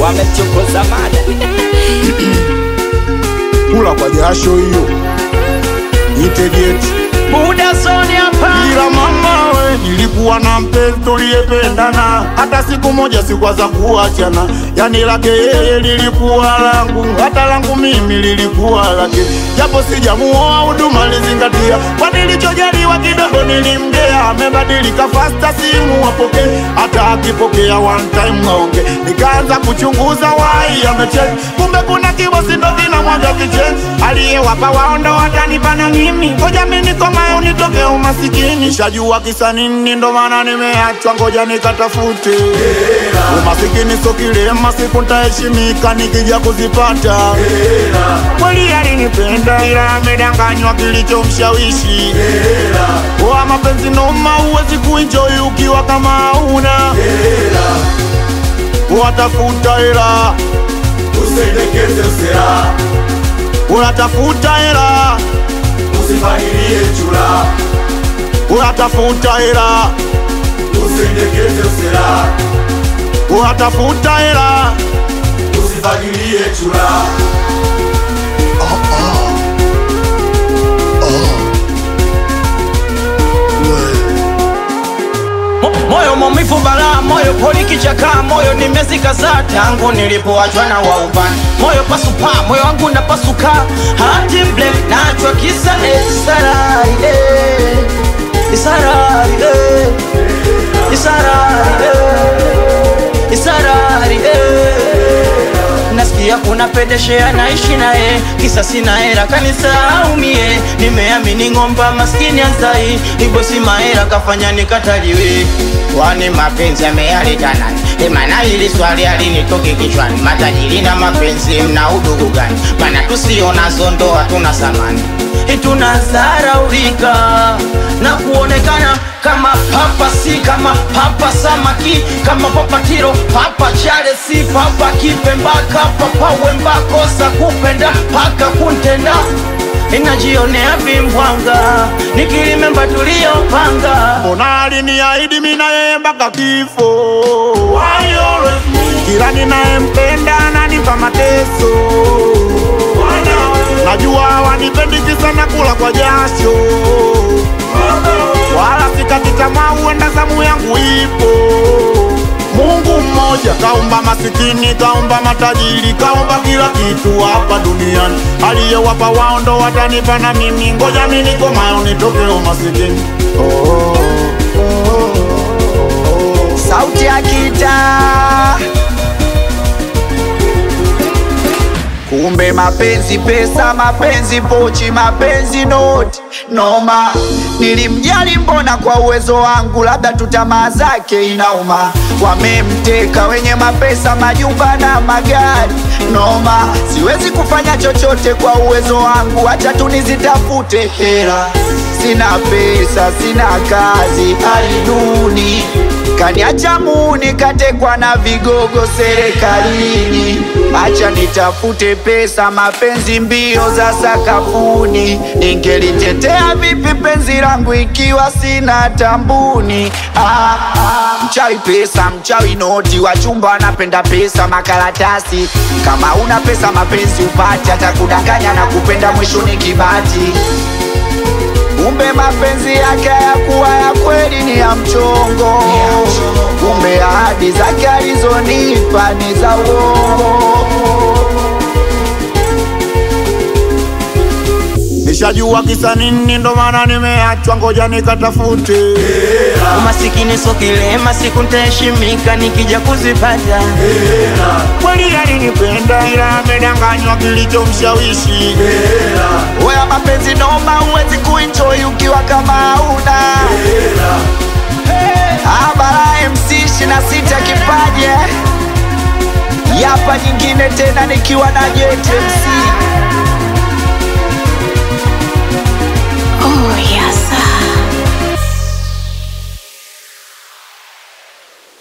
wamechokoza mada kula kwa jasho hiyo itegeti muda zoni hapa ila mama we nilikuwa na mpenzi tuliyependana hata siku moja sikwaza kuachana yani lake yeye lilikuwa langu hata langu mimi lilikuwa lake japo sijamuoa huduma lizingatia kwa nilichojaliwa kidogo nilimgea amebadilika fasta simu apokee hata akipokea one time aonge nikaanza kuchunguza wai amecheki kumbe kuna kibosi ndo kinamwaga kicheni aliyewapa waondo watanipana mimi ngoja mi nikomae unitoke umasikini shajua kisa nini ndo maana nimeachwa ngoja nikatafute umasikini so kilema siku ntaheshimika nikija kuzipata kweli alinipenda ila amedanganywa kilichomshawishi wa mapenzi noma huwezi kuenjoy ukiwa kama hauna watafuta hela Usendekeze usera, unatafuta hela usifahirie chura. unatafuta hela Usendekeze usera, unatafuta hela usifahirie chura. Mo- moyo maumivu balaa moyo poli kichaka moyo nimezikaza tangu nilipoachwa na waubani moyo pasupa moyo wangu napasuka hati mble nachwa kisa esarari eh. isarari eh. isarari eh. isarari eh. nasikia kuna pedeshea naishi naye kisa sina hera kanisaumie nimeamini ng'omba maskini anzai ibosi mahera kafanya nikataliwe kwani mapenzi yameyaleta nani emana hili swali alinitoke kichwani matajiri na mapenzi mna udugu gani mana tusionazo ndoa tuna samani tunazaraulika na kuonekana kama papa si kama papa samaki kama papa tiro papa chale si papa kipembaka papa wembakosa kupenda paka kuntenda inajionea vimbwanga nikilimemba tuliyopanga mbona aliniahidi mi na yeye mpaka kifo kila ninayempenda ananipa mateso najua wanipendi kisa na kula kwa jasho wala sikati tamaa huenda zamu yangu ipo mungu mmoja kaumba masikini kaumba matajiri kaumba kila kitu hapa duniani aliyewapa wao ndo watanipa na mimi ngoja mi nikomayo nitoke umasikini oh, oh, oh, oh. sauti ya kitaa kumbe mapenzi pesa mapenzi pochi mapenzi noti noma nilimjali mbona kwa uwezo wangu labda tu tamaa zake inauma wamemteka wenye mapesa majumba na magari noma siwezi kufanya chochote kwa uwezo wangu hacha tu nizitafute hela sina pesa sina kazi hali duni kaniacha muni katekwa na vigogo serikalini acha nitafute pesa mapenzi mbio za sakafuni ningelitetea vipi penzi langu ikiwa sina tambuni ah, ah, mchawi pesa mchawi noti wachumba wanapenda pesa makaratasi kama una pesa mapenzi upati hata kudanganya na kupenda mwisho ni kibati kumbe mapenzi yake hayakuwa ya kweli ni ya mchongo kumbe ahadi zake alizonipa ni za uongo nishajua kisa nini ndo maana nimeachwa ngoja nikatafute umasikini so kilema siku ntaheshimika nikija kuzipata kweli alinipenda ila amedanganywa kilichomshawishi Wewe mapenzi noma, huwezi kuenjoy ukiwa kama hauna Abara MC 26 kipaje Yapa nyingine tena nikiwa na Jet MC Oh, yes.